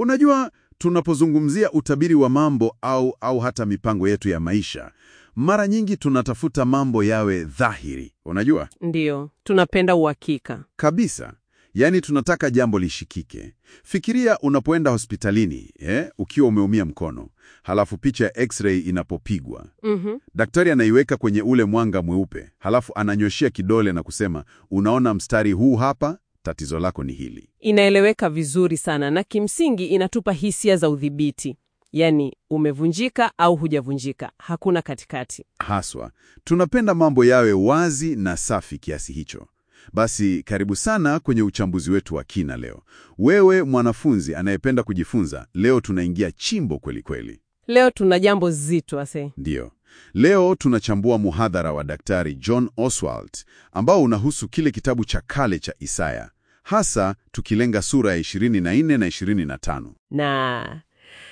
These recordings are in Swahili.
Unajua, tunapozungumzia utabiri wa mambo au, au hata mipango yetu ya maisha, mara nyingi tunatafuta mambo yawe dhahiri. Unajua Ndiyo, tunapenda uhakika. kabisa, yaani tunataka jambo lishikike. Fikiria unapoenda hospitalini eh, ukiwa umeumia mkono, halafu picha ya x-ray inapopigwa Mhm. Daktari anaiweka kwenye ule mwanga mweupe, halafu ananyoshia kidole na kusema, unaona mstari huu hapa, tatizo lako ni hili. Inaeleweka vizuri sana na kimsingi inatupa hisia za udhibiti, yaani umevunjika au hujavunjika, hakuna katikati. Haswa, tunapenda mambo yawe wazi na safi kiasi hicho. Basi karibu sana kwenye uchambuzi wetu wa kina leo. Wewe mwanafunzi anayependa kujifunza, leo tunaingia chimbo kweli kweli. Leo tuna jambo zito ase. Ndiyo, leo tunachambua muhadhara wa Daktari John Oswald ambao unahusu kile kitabu cha kale cha Isaya, hasa tukilenga sura ya 24 na 25. Na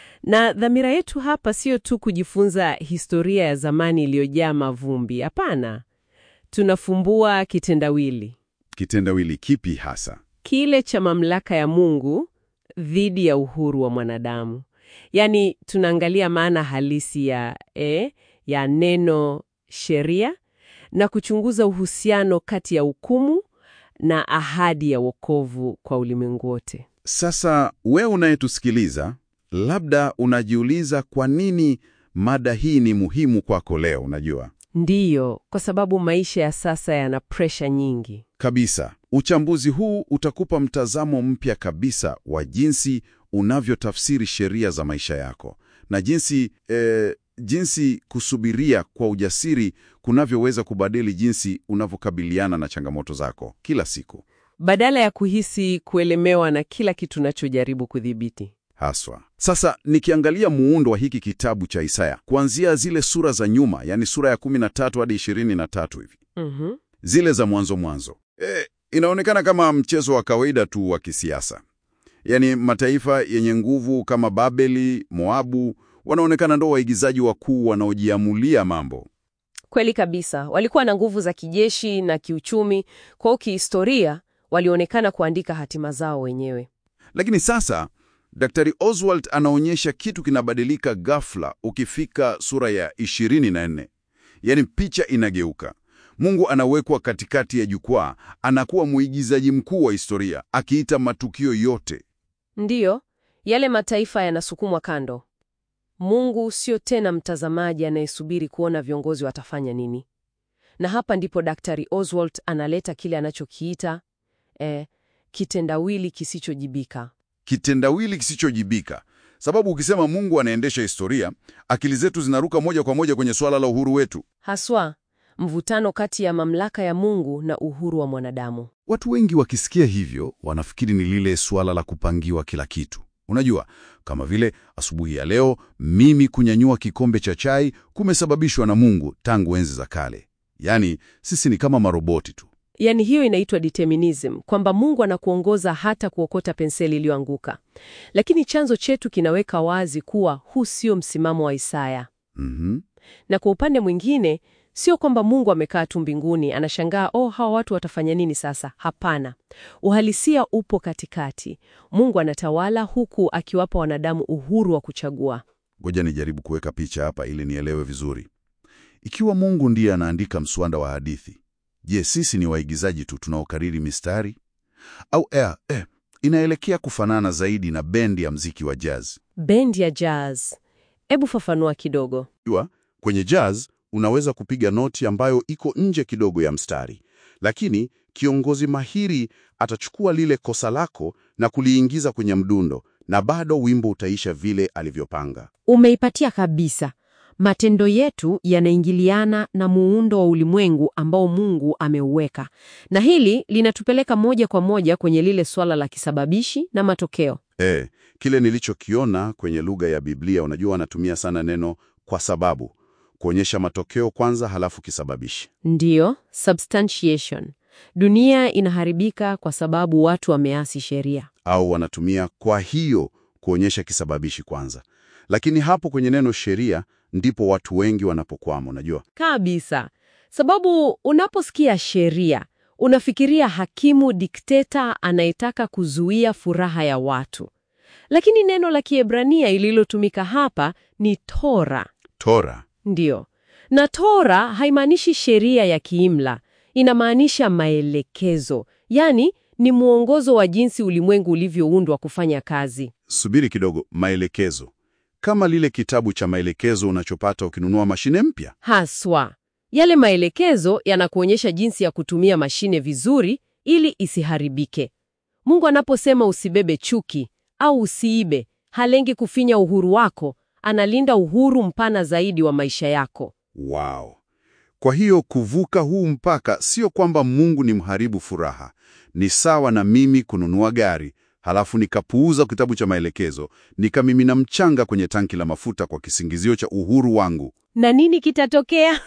na dhamira yetu hapa sio tu kujifunza historia ya zamani iliyojaa mavumbi. Hapana, tunafumbua kitendawili Kitendawili kipi hasa? kile cha mamlaka ya Mungu dhidi ya uhuru wa mwanadamu. Yaani tunaangalia maana halisi ya e, ya neno sheria na kuchunguza uhusiano kati ya hukumu na ahadi ya wokovu kwa ulimwengu wote. Sasa we unayetusikiliza, labda unajiuliza kwa nini mada hii ni muhimu kwako leo. Unajua Ndiyo, kwa sababu maisha ya sasa yana presha nyingi. kabisa, uchambuzi huu utakupa mtazamo mpya kabisa wa jinsi unavyotafsiri sheria za maisha yako na jinsi eh, jinsi kusubiria kwa ujasiri kunavyoweza kubadili jinsi unavyokabiliana na changamoto zako kila siku. Badala ya kuhisi kuelemewa na kila kitu unachojaribu kudhibiti. Haswa. Sasa nikiangalia muundo wa hiki kitabu cha Isaya, kuanzia zile sura za nyuma, yani sura ya 13 hadi 23 hivi, Mhm. zile za mwanzo mwanzo, e, inaonekana kama mchezo wa kawaida tu wa kisiasa. Yaani mataifa yenye nguvu kama Babeli, Moabu wanaonekana ndo waigizaji wakuu wanaojiamulia mambo. Kweli kabisa, walikuwa na nguvu za kijeshi na kiuchumi, kwa hiyo kihistoria walionekana kuandika hatima zao wenyewe. Lakini sasa Daktari Oswald anaonyesha kitu kinabadilika ghafla ukifika sura ya 24. Yaani picha inageuka. Mungu anawekwa katikati ya jukwaa, anakuwa mwigizaji mkuu wa historia, akiita matukio yote. Ndiyo, yale mataifa yanasukumwa kando. Mungu sio tena mtazamaji anayesubiri kuona viongozi watafanya nini. Na hapa ndipo Daktari Oswald analeta kile anachokiita eh, kitendawili kisichojibika. Kitendawili kisichojibika. Sababu ukisema Mungu anaendesha historia, akili zetu zinaruka moja kwa moja kwenye swala la uhuru wetu. Haswa, mvutano kati ya mamlaka ya Mungu na uhuru wa mwanadamu. Watu wengi wakisikia hivyo wanafikiri ni lile suala la kupangiwa kila kitu. Unajua, kama vile asubuhi ya leo mimi kunyanyua kikombe cha chai kumesababishwa na Mungu tangu enzi za kale. Yaani sisi ni kama maroboti tu. Yaani hiyo inaitwa determinism, kwamba Mungu anakuongoza hata kuokota penseli iliyoanguka. Lakini chanzo chetu kinaweka wazi kuwa huu sio msimamo wa Isaya. Mhm. Na kwa upande mwingine, sio kwamba Mungu amekaa tu mbinguni anashangaa, oh, hawa watu watafanya nini sasa? Hapana, uhalisia upo katikati. Mungu anatawala huku akiwapa wanadamu uhuru wa kuchagua. Ngoja nijaribu kuweka picha hapa ili nielewe vizuri. Ikiwa Mungu ndiye anaandika mswanda wa hadithi, je, sisi ni waigizaji tu tunaokariri mistari? Au eh, eh, inaelekea kufanana zaidi na bendi ya mziki wa jazz. Bendi ya jazz, hebu fafanua kidogo. Jua, kwenye jazz unaweza kupiga noti ambayo iko nje kidogo ya mstari, lakini kiongozi mahiri atachukua lile kosa lako na kuliingiza kwenye mdundo, na bado wimbo utaisha vile alivyopanga. Umeipatia kabisa. Matendo yetu yanaingiliana na muundo wa ulimwengu ambao Mungu ameuweka, na hili linatupeleka moja kwa moja kwenye lile swala la kisababishi na matokeo. Eh, kile nilichokiona kwenye lugha ya Biblia, unajua wanatumia sana neno kwa sababu kuonyesha matokeo kwanza, halafu kisababishi. Ndiyo, substantiation. Dunia inaharibika kwa sababu watu wameasi sheria. Au wanatumia kwa hiyo kuonyesha kisababishi kwanza, lakini hapo kwenye neno sheria ndipo watu wengi wanapokwama. Unajua, Kabisa. Sababu unaposikia sheria, unafikiria hakimu dikteta anayetaka kuzuia furaha ya watu. Lakini neno la Kiebrania ililotumika hapa ni Tora. Tora. Ndiyo. Na Tora haimaanishi sheria ya kiimla, inamaanisha maelekezo, yaani ni mwongozo wa jinsi ulimwengu ulivyoundwa kufanya kazi. Subiri kidogo, maelekezo. Kama lile kitabu cha maelekezo unachopata ukinunua mashine mpya. Haswa, yale maelekezo yanakuonyesha jinsi ya kutumia mashine vizuri ili isiharibike. Mungu anaposema usibebe chuki au usiibe, halengi kufinya uhuru wako, analinda uhuru mpana zaidi wa maisha yako. Wow. Kwa hiyo kuvuka huu mpaka sio kwamba Mungu ni mharibu furaha. Ni sawa na mimi kununua gari, halafu nikapuuza kitabu cha maelekezo, nikamimina mchanga kwenye tanki la mafuta kwa kisingizio cha uhuru wangu. Na nini kitatokea?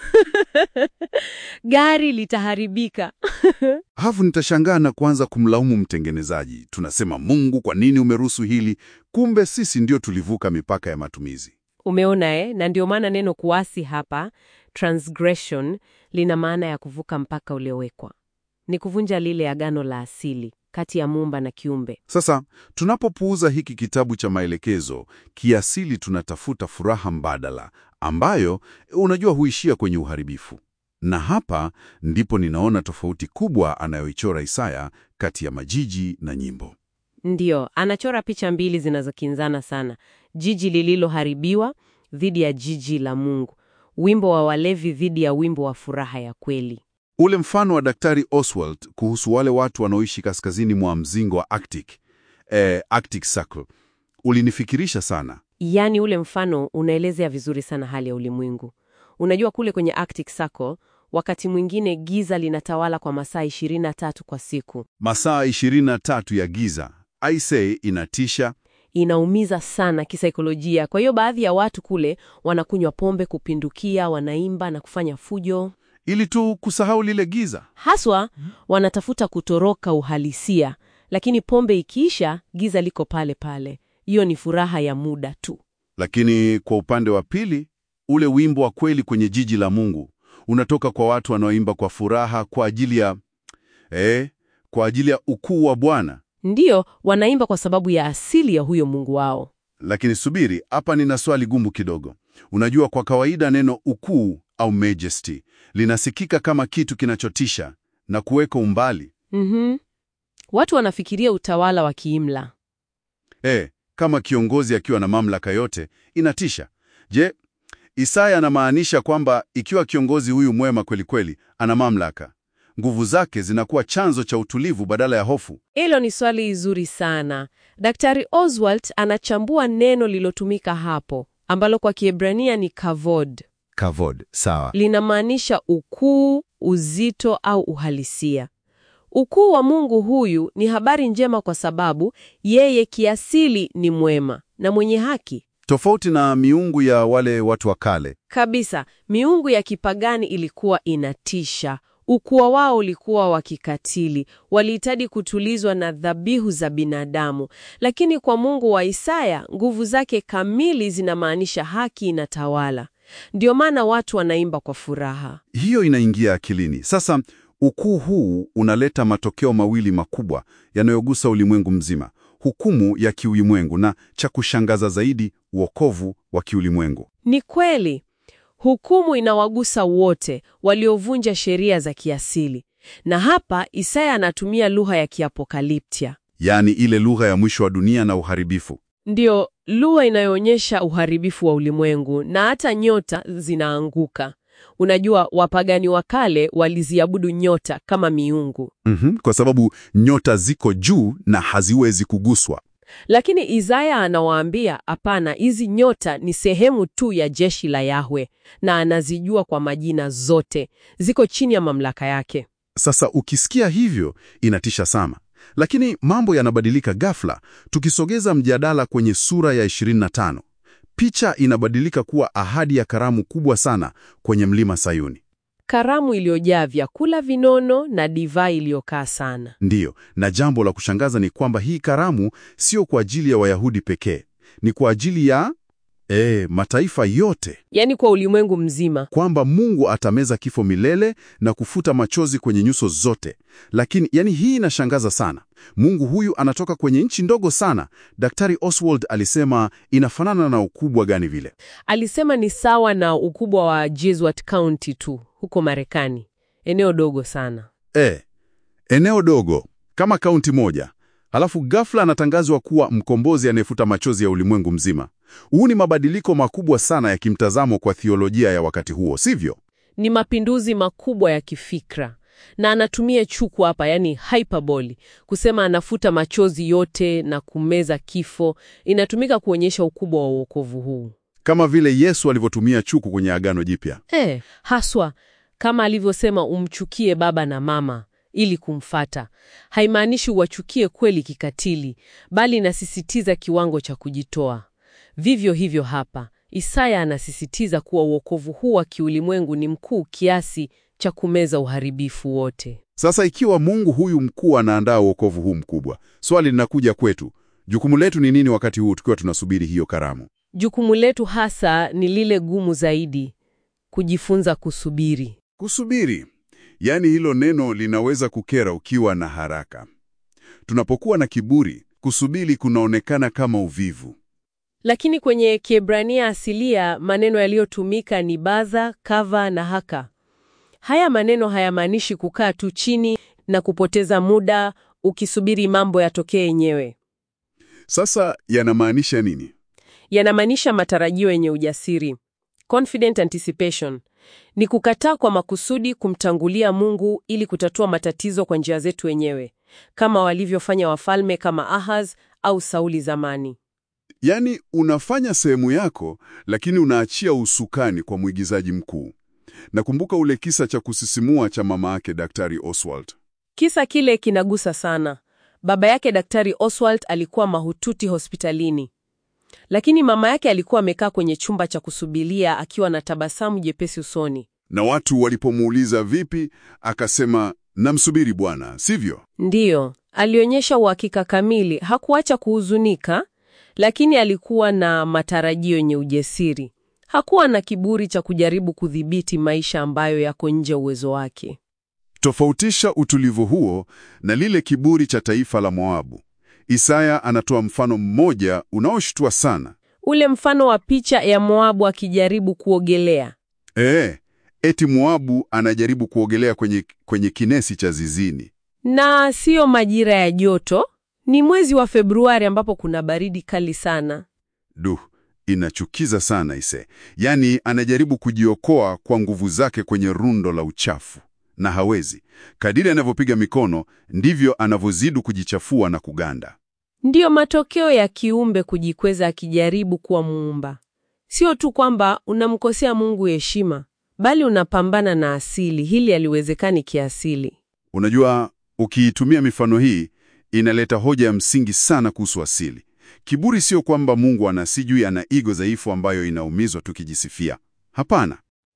Gari litaharibika. Halafu nitashangaa na kuanza kumlaumu mtengenezaji. Tunasema, Mungu, kwa nini umeruhusu hili? Kumbe sisi ndio tulivuka mipaka ya matumizi. Umeona eh? Na ndio maana neno kuasi hapa, transgression, lina maana ya kuvuka mpaka uliowekwa. Ni kuvunja lile agano la asili kati ya muumba na kiumbe. Sasa tunapopuuza hiki kitabu cha maelekezo, kiasili tunatafuta furaha mbadala ambayo unajua huishia kwenye uharibifu. Na hapa ndipo ninaona tofauti kubwa anayoichora Isaya kati ya majiji na nyimbo. Ndiyo, anachora picha mbili zinazokinzana sana: jiji lililoharibiwa dhidi ya jiji la Mungu, wimbo wa walevi dhidi ya wimbo wa furaha ya kweli. Ule mfano wa Daktari Oswald kuhusu wale watu wanaoishi kaskazini mwa mzingo wa Arctic, eh, Arctic Circle ulinifikirisha sana. Yaani ule mfano unaelezea vizuri sana hali ya ulimwengu. Unajua kule kwenye Arctic Circle, wakati mwingine giza linatawala kwa masaa 23 kwa siku. Masaa 23 ya giza, I say, inatisha. Inaumiza sana kisaikolojia. Kwa hiyo baadhi ya watu kule wanakunywa pombe kupindukia, wanaimba na kufanya fujo. Ili tu kusahau lile giza. Haswa wanatafuta kutoroka uhalisia, lakini pombe ikiisha, giza liko pale pale. Hiyo ni furaha ya muda tu. Lakini kwa upande wa pili, ule wimbo wa kweli kwenye jiji la Mungu unatoka kwa watu wanaoimba kwa furaha kwa ajili ya eh, kwa ajili ya ukuu wa Bwana. Ndiyo, wanaimba kwa sababu ya asili ya huyo Mungu wao. Lakini subiri, hapa nina swali gumu kidogo. Unajua, kwa kawaida neno ukuu au majesty linasikika kama kitu kinachotisha na kuweka umbali Mhm. Watu wanafikiria utawala wa kiimla. eh, kama kiongozi akiwa na mamlaka yote inatisha. Je, Isaya anamaanisha kwamba ikiwa kiongozi huyu mwema kweli kweli ana mamlaka, nguvu zake zinakuwa chanzo cha utulivu badala ya hofu? Hilo ni swali zuri sana. Daktari Oswald anachambua neno lilotumika hapo ambalo kwa Kiebrania ni kavod. Kavod, sawa. Linamaanisha ukuu, uzito au uhalisia. Ukuu wa Mungu huyu ni habari njema kwa sababu yeye kiasili ni mwema na mwenye haki. Tofauti na miungu ya wale watu wa kale. Kabisa, miungu ya kipagani ilikuwa inatisha. Ukua wao ulikuwa wa kikatili, walihitaji kutulizwa na dhabihu za binadamu. Lakini kwa Mungu wa Isaya, nguvu zake kamili zinamaanisha haki inatawala. Ndio maana watu wanaimba kwa furaha. Hiyo inaingia akilini. Sasa ukuu huu unaleta matokeo mawili makubwa yanayogusa ulimwengu mzima: hukumu ya kiulimwengu na cha kushangaza zaidi, wokovu wa kiulimwengu. Ni kweli, hukumu inawagusa wote waliovunja sheria za kiasili, na hapa Isaya anatumia lugha ya kiapokaliptia, Yaani ile lugha ya mwisho wa dunia na uharibifu. ndiyo lugha inayoonyesha uharibifu wa ulimwengu, na hata nyota zinaanguka. Unajua, wapagani wa kale waliziabudu nyota kama miungu, Mhm, kwa sababu nyota ziko juu na haziwezi kuguswa. lakini Isaya anawaambia hapana, hizi nyota ni sehemu tu ya jeshi la Yahwe, na anazijua kwa majina zote, ziko chini ya mamlaka yake. Sasa ukisikia hivyo inatisha sana, lakini mambo yanabadilika ghafla. Tukisogeza mjadala kwenye sura ya 25, picha inabadilika kuwa ahadi ya karamu kubwa sana kwenye mlima Sayuni. Karamu iliyojaa vyakula vinono na divai iliyokaa sana. Ndiyo, na jambo la kushangaza ni kwamba hii karamu sio kwa ajili ya Wayahudi pekee, ni kwa ajili ya E, mataifa yote, yaani kwa ulimwengu mzima. kwamba Mungu atameza kifo milele na kufuta machozi kwenye nyuso zote. Lakini yani, hii inashangaza sana. Mungu huyu anatoka kwenye nchi ndogo sana. Daktari Oswald alisema inafanana na ukubwa gani vile? Alisema ni sawa na ukubwa wa Jesuit County tu huko Marekani, eneo dogo sana. E, eneo dogo kama kaunti moja, halafu ghafla anatangazwa kuwa mkombozi anayefuta machozi ya ulimwengu mzima. Huu ni mabadiliko makubwa sana ya kimtazamo kwa thiolojia ya wakati huo, sivyo? Ni mapinduzi makubwa ya kifikra, na anatumia chuku hapa, yani hyperbole, kusema anafuta machozi yote na kumeza kifo. Inatumika kuonyesha ukubwa wa uokovu huu Kama vile Yesu alivyotumia chuku kwenye Agano Jipya. e, haswa kama alivyosema umchukie baba na mama ili kumfata. Haimaanishi uwachukie kweli kikatili, bali inasisitiza kiwango cha kujitoa. Vivyo hivyo hapa Isaya anasisitiza kuwa uokovu huu wa kiulimwengu ni mkuu kiasi cha kumeza uharibifu wote. Sasa ikiwa Mungu huyu mkuu anaandaa wokovu huu mkubwa, swali linakuja kwetu, jukumu letu ni nini wakati huu tukiwa tunasubiri hiyo karamu? Jukumu letu hasa ni lile gumu zaidi, kujifunza kusubiri. Kusubiri. Yaani hilo neno linaweza kukera ukiwa na haraka. Tunapokuwa na kiburi, kusubiri kunaonekana kama uvivu. Lakini kwenye Kiebrania asilia maneno yaliyotumika ni baza, kava na haka. Haya maneno hayamaanishi kukaa tu chini na kupoteza muda ukisubiri mambo yatokee yenyewe. Sasa yanamaanisha nini? Yanamaanisha matarajio yenye ujasiri, confident anticipation. Ni kukataa kwa makusudi kumtangulia Mungu ili kutatua matatizo kwa njia zetu wenyewe, kama walivyofanya wafalme kama Ahaz au Sauli zamani. Yaani unafanya sehemu yako, lakini unaachia usukani kwa mwigizaji mkuu. Nakumbuka ule kisa cha kusisimua cha mama yake Daktari Oswald. Kisa kile kinagusa sana. Baba yake Daktari Oswald alikuwa mahututi hospitalini, lakini mama yake alikuwa amekaa kwenye chumba cha kusubiria akiwa na tabasamu jepesi usoni. Na watu walipomuuliza vipi, akasema namsubiri Bwana, sivyo? Ndiyo, alionyesha uhakika kamili. Hakuacha kuhuzunika, lakini alikuwa na matarajio yenye ujasiri. Hakuwa na kiburi cha kujaribu kudhibiti maisha ambayo yako nje uwezo wake. Tofautisha utulivu huo na lile kiburi cha taifa la Moabu. Isaya anatoa mfano mmoja unaoshtua sana. Ule mfano wa picha ya Moabu akijaribu kuogelea. Ee, eti Moabu anajaribu kuogelea kwenye, kwenye kinesi cha zizini. Na siyo majira ya joto, ni mwezi wa Februari ambapo kuna baridi kali sana. Duh, inachukiza sana ise. Yaani anajaribu kujiokoa kwa nguvu zake kwenye rundo la uchafu na hawezi. Kadiri anavyopiga mikono ndivyo anavyozidi kujichafua na kuganda. Ndiyo matokeo ya kiumbe kujikweza akijaribu kuwa muumba. Sio tu kwamba unamkosea Mungu heshima, bali unapambana na asili. Hili haliwezekani kiasili. Unajua, ukiitumia mifano hii inaleta hoja ya msingi sana kuhusu asili. Kiburi sio kwamba Mungu ana sijui ana ego dhaifu ambayo inaumizwa tukijisifia. Hapana,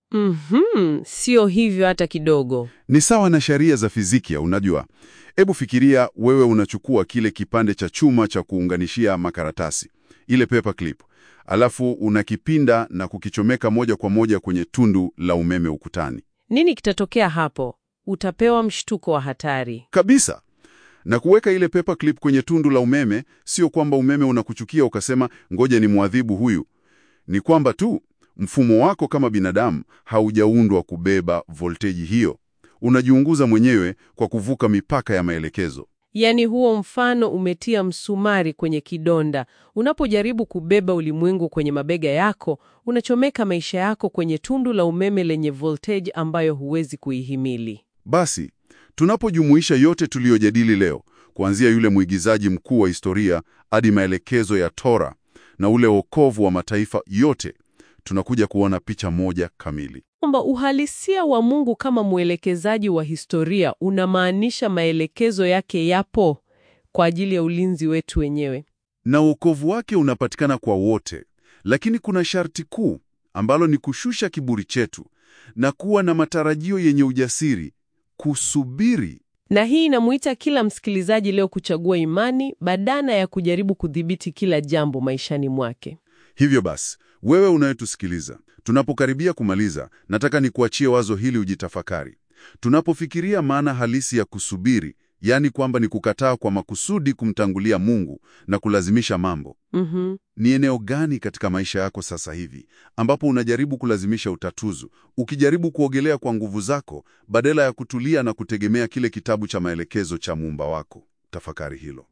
Mhm, sio hivyo hata kidogo. ni sawa na sheria za fizikia. Unajua, hebu fikiria wewe unachukua kile kipande cha chuma cha kuunganishia makaratasi, ile paper clip, alafu unakipinda na kukichomeka moja kwa moja kwenye tundu la umeme ukutani Nini kitatokea hapo? Utapewa mshtuko wa hatari. kabisa. Na kuweka ile paper clip kwenye tundu la umeme sio kwamba umeme unakuchukia ukasema ngoja ni mwadhibu huyu. Ni kwamba tu mfumo wako kama binadamu haujaundwa kubeba volteji hiyo. Unajiunguza mwenyewe kwa kuvuka mipaka ya maelekezo. Yaani huo mfano umetia msumari kwenye kidonda. Unapojaribu kubeba ulimwengu kwenye mabega yako, unachomeka maisha yako kwenye tundu la umeme lenye voltage ambayo huwezi kuihimili. Basi, tunapojumuisha yote tuliyojadili leo, kuanzia yule mwigizaji mkuu wa historia hadi maelekezo ya Tora na ule wokovu wa mataifa yote, tunakuja kuona picha moja kamili. Kwamba uhalisia wa Mungu kama mwelekezaji wa historia unamaanisha maelekezo yake yapo kwa ajili ya ulinzi wetu wenyewe. Na wokovu wake unapatikana kwa wote, lakini kuna sharti kuu ambalo ni kushusha kiburi chetu na kuwa na matarajio yenye ujasiri, kusubiri. Na hii inamuita kila msikilizaji leo kuchagua imani badala ya kujaribu kudhibiti kila jambo maishani mwake. Hivyo basi, Wewe unayetusikiliza, tunapokaribia kumaliza, nataka nikuachie wazo hili ujitafakari. Tunapofikiria maana halisi ya kusubiri, yaani kwamba ni kukataa kwa makusudi kumtangulia Mungu na kulazimisha mambo, Mhm. ni eneo gani katika maisha yako sasa hivi ambapo unajaribu kulazimisha utatuzu, ukijaribu kuogelea kwa nguvu zako badala ya kutulia na kutegemea kile kitabu cha maelekezo cha muumba wako? Tafakari hilo.